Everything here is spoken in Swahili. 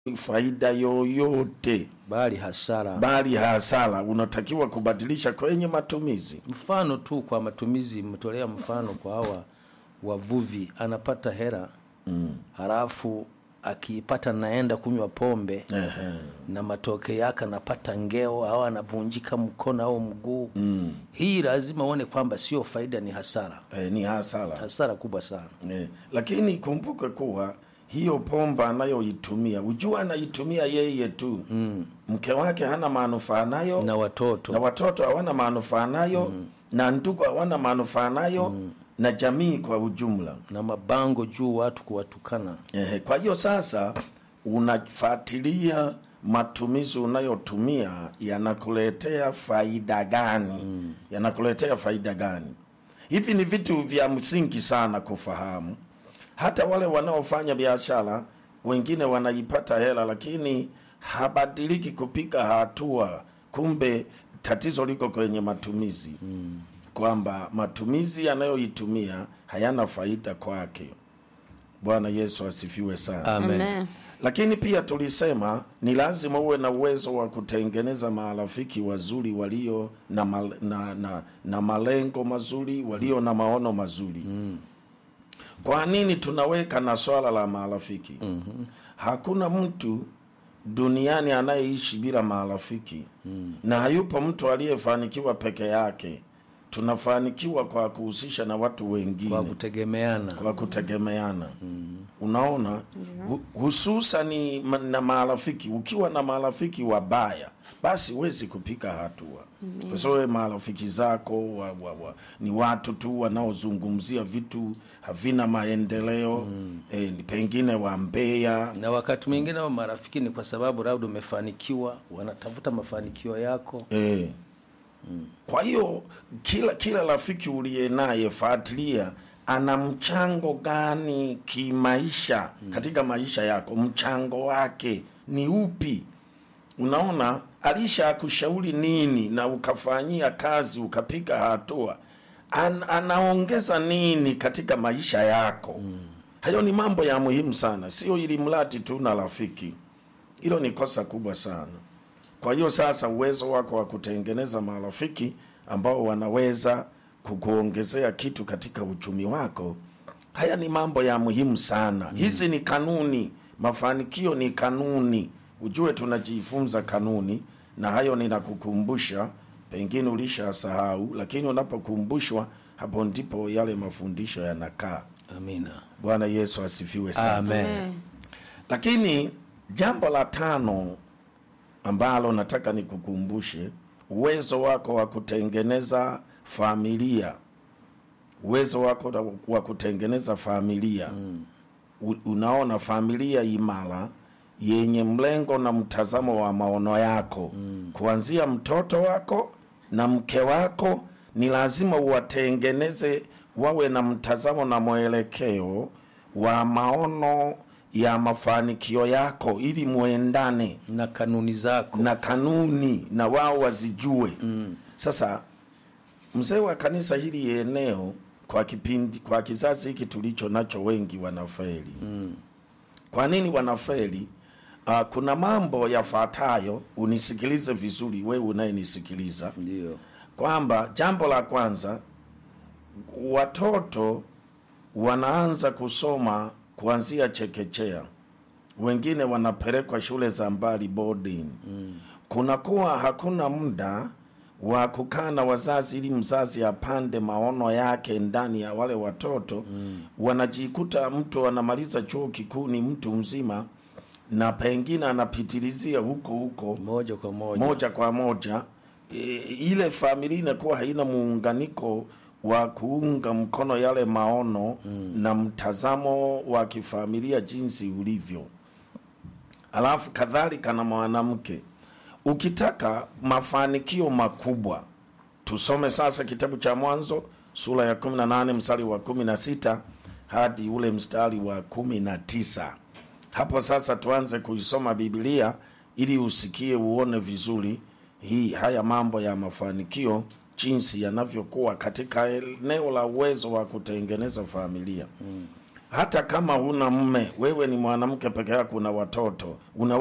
faida yoyote bali hasara. bali hasara unatakiwa kubadilisha kwenye matumizi Mfano tu kwa matumizi, mtolea mfano kwa hawa wavuvi, anapata hera mm. halafu akiipata naenda kunywa pombe Ehe. na matokeo yake anapata ngeo au anavunjika mkono au mguu mm. hii lazima uone kwamba sio faida, ni hasara, Eh, ni hasara hasara kubwa sana. Eh, lakini kumbuke kuwa hiyo pomba anayoitumia ujua anaitumia yeye tu mm. mke wake hana manufaa nayo Na watoto na watoto hawana manufaa nayo mm. na ndugu hawana manufaa nayo mm. na jamii kwa ujumla na mabango juu watu kuwatukana. Ehe, kwa hiyo sasa unafuatilia matumizi unayotumia yanakuletea faida gani mm. yanakuletea faida gani hivi ni vitu vya msingi sana kufahamu hata wale wanaofanya biashara wengine wanaipata hela lakini habadiliki kupiga hatua kumbe tatizo liko kwenye matumizi mm. kwamba matumizi yanayoitumia hayana faida kwake bwana yesu asifiwe sana Amen. Amen. lakini pia tulisema ni lazima uwe na uwezo wa kutengeneza marafiki wazuri walio na, mal, na, na, na malengo mazuri walio na maono mazuri mm. kwa nini tunaweka na swala la marafiki mm-hmm. hakuna mtu duniani anayeishi bila marafiki mm. na hayupo mtu aliyefanikiwa peke yake tunafanikiwa kwa kuhusisha na watu wengine Kwa kutegemeana kwa kutegemeana unaona hu, hususani ma- na marafiki ukiwa na marafiki wabaya basi huwezi kupika hatua kwa sababu marafiki zako wa, wa, wa, ni watu tu wanaozungumzia vitu havina maendeleo eh, ni pengine wambea na wakati mwingine wa marafiki ni kwa sababu labda umefanikiwa, wanatafuta mafanikio yako. Eh. Kwa hiyo kila kila rafiki uliye naye fuatilia ana mchango gani kimaisha katika maisha yako, mchango wake ni upi? Unaona, alisha kushauri nini na ukafanyia kazi ukapiga hatua, An, anaongeza nini katika maisha yako? Hayo ni mambo ya muhimu sana, sio ili mradi tu na rafiki. Hilo ni kosa kubwa sana. Kwa hiyo sasa, uwezo wako wa kutengeneza marafiki ambao wanaweza kukuongezea kitu katika uchumi wako, haya ni mambo ya muhimu sana. Hizi ni kanuni, mafanikio ni kanuni. Ujue tunajifunza kanuni, na hayo ninakukumbusha, pengine ulishasahau, lakini unapokumbushwa, hapo ndipo yale mafundisho yanakaa. Amina. Bwana Yesu asifiwe sana. Amen. Amen. Lakini jambo la tano ambalo nataka nikukumbushe, uwezo wako wa kutengeneza familia, uwezo wako wa- wa kutengeneza familia mm. Unaona, familia imara yenye mlengo na mtazamo wa maono yako mm. kuanzia mtoto wako na mke wako, ni lazima uwatengeneze wawe na mtazamo na mwelekeo wa maono ya mafanikio yako, ili muendane Na kanuni zako na kanuni na wao wazijue mm. Sasa mzee wa kanisa hili eneo kwa kipindi kwa kizazi hiki tulicho nacho wengi wanafeli mm. Kwa nini wanafeli? Uh, kuna mambo yafuatayo, unisikilize vizuri, wewe unayenisikiliza ndio kwamba jambo la kwanza, watoto wanaanza kusoma kuanzia chekechea, wengine wanapelekwa shule za mbali boarding. Mm. Kunakuwa hakuna muda wa kukaa na wazazi ili mzazi apande maono yake ndani ya wale watoto mm. Wanajikuta mtu anamaliza chuo kikuu ni mtu mzima na pengine anapitilizia huko huko moja kwa moja, moja kwa moja e, ile familia inakuwa haina muunganiko wa kuunga mkono yale maono mm. na mtazamo wa kifamilia jinsi ulivyo. Alafu kadhalika na mwanamke, ukitaka mafanikio makubwa, tusome sasa kitabu cha Mwanzo sura ya 18 mstari wa 16 hadi ule mstari wa 19. Hapo sasa tuanze kuisoma Biblia ili usikie uone vizuri hii haya mambo ya mafanikio jinsi yanavyokuwa katika eneo la uwezo wa kutengeneza familia mm. hata kama huna mme, wewe ni mwanamke peke yako, una watoto, una